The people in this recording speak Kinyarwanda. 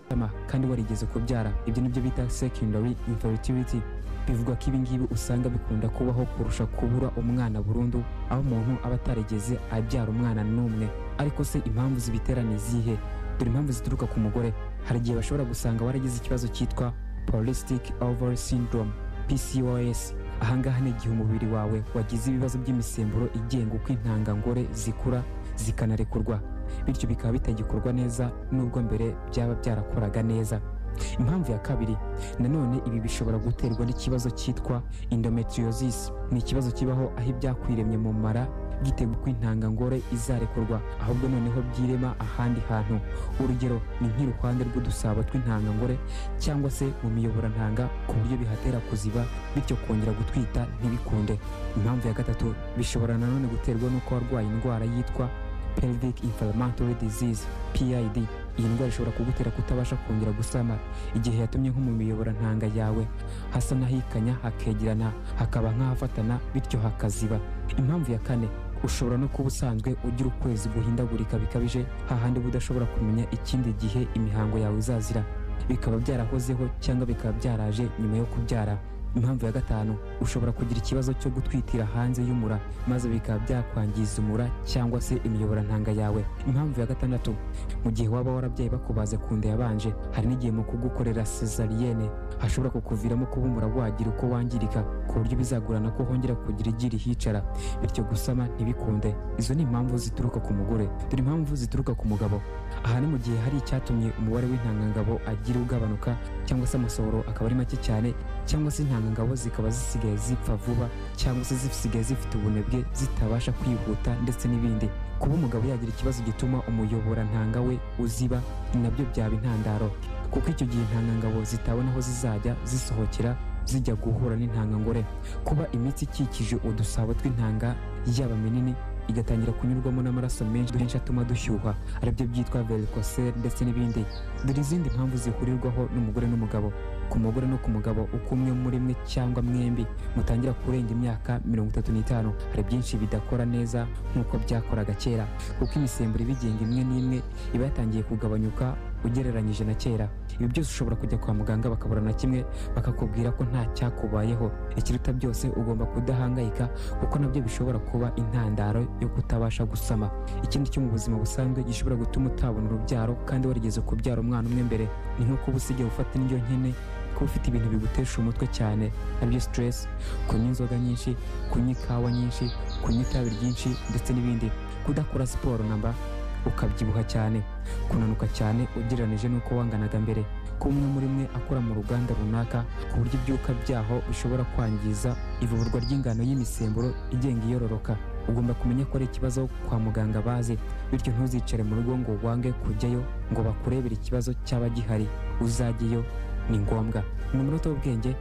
matama kandi warigeze kubyara ibyo nibyo bita secondary infertility bivugwa ko ibingibi usanga bikunda kubaho kurusha kubura umwana burundu aho umuntu aba atarigeze abyara umwana n'umwe ariko se impamvu zibitera ni izihe dore impamvu zituruka ku mugore hari igihe bashobora gusanga waragize ikibazo cyitwa polycystic ovary syndrome PCOS ahangaha ni igihe umubiri wawe wagize ibibazo by'imisemburo igenga uko intangangore zikura zikanarekurwa bityo bikaba bitagikorwa neza nubwo mbere byaba byarakoraga neza impamvu ya kabiri nanone ibi bishobora guterwa n'ikibazo cyitwa endometriosis ni ikibazo kibaho aho ibyakwiremye mu mara giteguye ko intangangore izarekurwa ahubwo noneho byirema ahandi hantu urugero ni nk'iruhande rw'udusabo tw'intangangore cyangwa se mu miyoborantanga ku buryo bihatera kuziba bityo kongera gutwita ntibikunde impamvu ya gatatu bishobora nanone guterwa n'uko warwaye indwara yitwa pelvic inflammatory disease PID iyi ndwara ishobora kugutera kutabasha kongera gusama igihe yatumye nko mu miyoborantanga yawe hasa n'ahikanya hakegerana hakaba nk'ahafatana bityo hakaziba impamvu ya kane ushobora no kuba usanzwe ugira ukwezi guhindagurika bikabije hahandi uba udashobora kumenya ikindi gihe imihango yawe izazira bikaba byarahozeho cyangwa bikaba byaraje nyuma yo kubyara impamvu ya gatanu ushobora kugira ikibazo cyo gutwitira hanze y'umura maze bikaba byakwangiza umura cyangwa se imiyoborantanga yawe impamvu ya gatandatu mu gihe waba warabyaye bakubaze ku nda yabanje hari n'igihe mu kugukorera cesariyene hashobora kukuviramo kuba umura wagira uko wangirika ku buryo bizagorana ko hongera kugira igi rihicara bityo gusama ntibikunde izo ni impamvu zituruka ku mugore dore impamvu zituruka ku mugabo aha ni mu gihe hari icyatumye umubare w'intangangabo agira ugabanuka cyangwa se amasohoro akaba ari make cyane cyangwa se intangangabo zikaba zisigaye zipfa vuba cyangwa se zisigaye zifite ubunebwe zitabasha kwihuta ndetse n'ibindi kuba umugabo yagira ikibazo gituma umuyoborantanga we uziba nabyo byaba intandaro kuko icyo gihe intangangabo zitabona aho zizajya zisohokera zijya guhura n'intangangore kuba imitsi ikikije udusabo tw'intanga yaba minini igatangira kunyurwamo n'amaraso menshi menshi atuma dushyuha aribyo byitwa varicocele ndetse n'ibindi dore izindi mpamvu zihurirwaho n'umugore n'umugabo ku mugore no ku mugabo uko umwe muri mwe cyangwa mwembi mutangira kurenga imyaka mirongo itatu n'itanu hari byinshi bidakora neza nk'uko byakoraga kera kuko imisemburo ibigenga imwe n'imwe iba yatangiye kugabanyuka ugereranyije na kera ibi byose ushobora kujya kwa muganga bakabura na kimwe bakakubwira ko nta cyakubayeho ikiruta byose ugomba kudahangayika kuko nabyo bishobora kuba intandaro yo kutabasha gusama ikindi cyo mu buzima busanzwe gishobora gutuma utabona urubyaro kandi warigeze kubyara umwana umwe mbere ni nko kuba usigaye ufata indyo nkene kuba ufite ibintu bigutesha umutwe cyane nabyo sitiresi kunywa inzoga nyinshi kunywa ikawa nyinshi kunywa itabi ryinshi ndetse n'ibindi kudakora siporo namba ukabyibuha cyane kunanuka cyane ugereranyije n'uko wanganaga mbere ko umwe muri mwe akora mu ruganda runaka ku buryo ibyuka byaho bishobora kwangiza ivuburwa ry'ingano y'imisemburo igenga iyororoka ugomba kumenya ko ari ikibazo kwa muganga bazi bityo ntuzicare mu rugo ngo wange kujyayo ngo bakurebere ikibazo cyaba gihari uzajyeyo ni ngombwa ni umunota w'ubwenge